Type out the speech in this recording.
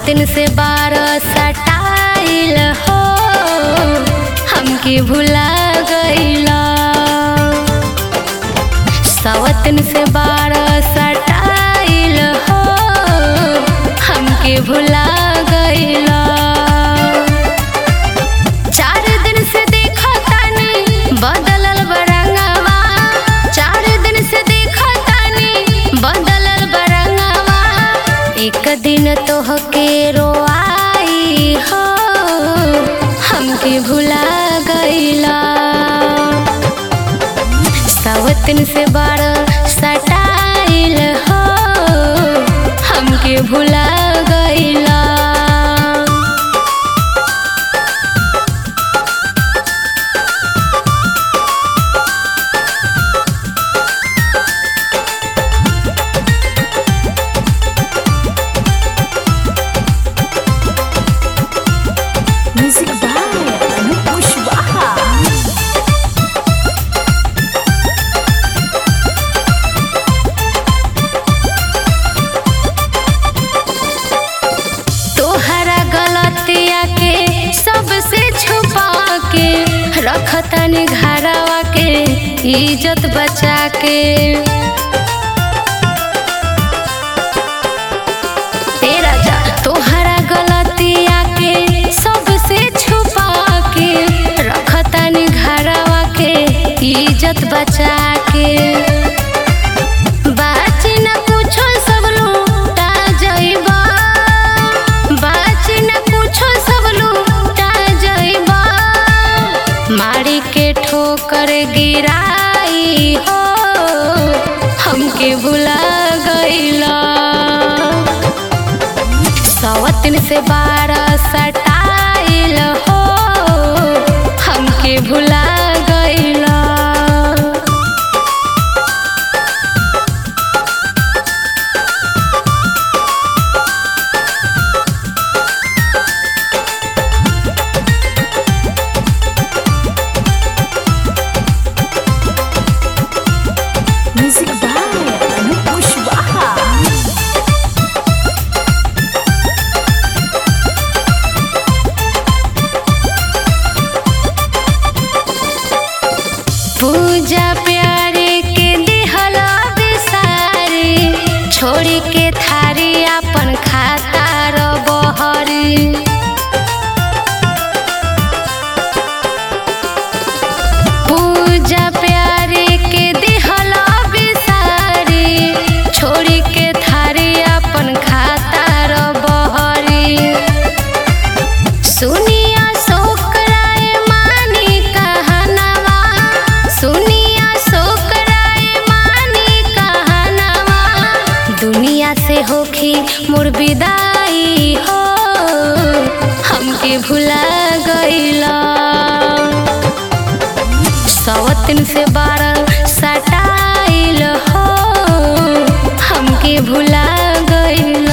सवतिन से बारह सटाइल हो हमके भुला गईला सवतिन से बारह सटाइल हो हमके भुला गईला चार दिन से देखा तानी बदलल बरंगवा चार दिन से देखा तानी बदलल बरंगवा एक दिन तोहके रोआई हो हमके भुला गईला सवतिन से बारह सटाइल हो हमके भुला गईला Music by Anup Pushwaha. तोहरा गलतिया के सबसे छुपा के रखतनी घरवा के इज्जत बचा के ए राजा तोहरा गलतिया के सबसे छुपा के रखतनी घरवा के इज्जत बचा के बाची न कुछो सब लूटा जइबा बाची न कुछो सब लूटा जइबा मारी के ठोकर गिराई हो हमके भुला गईला सवतिन से बारह सटाइल हो हमके भुला गईला Music by Anup Pushwaha. पूजा प्यारे के दिहला बिसारी छोड़ी के थारी अपन खाता रो बहरी पूजा प्यारे के दिहला बिसारी छोड़ी के थारी अपन खाता रो बहरी सुनिया सोकराए मानी कहनवा सुनिया सोकराए मानी कहनवा दुनिया से होखी मोर विदाई हो हमके भुला गईला सवतिन से बारह सटाइल हो हमके भुला गईला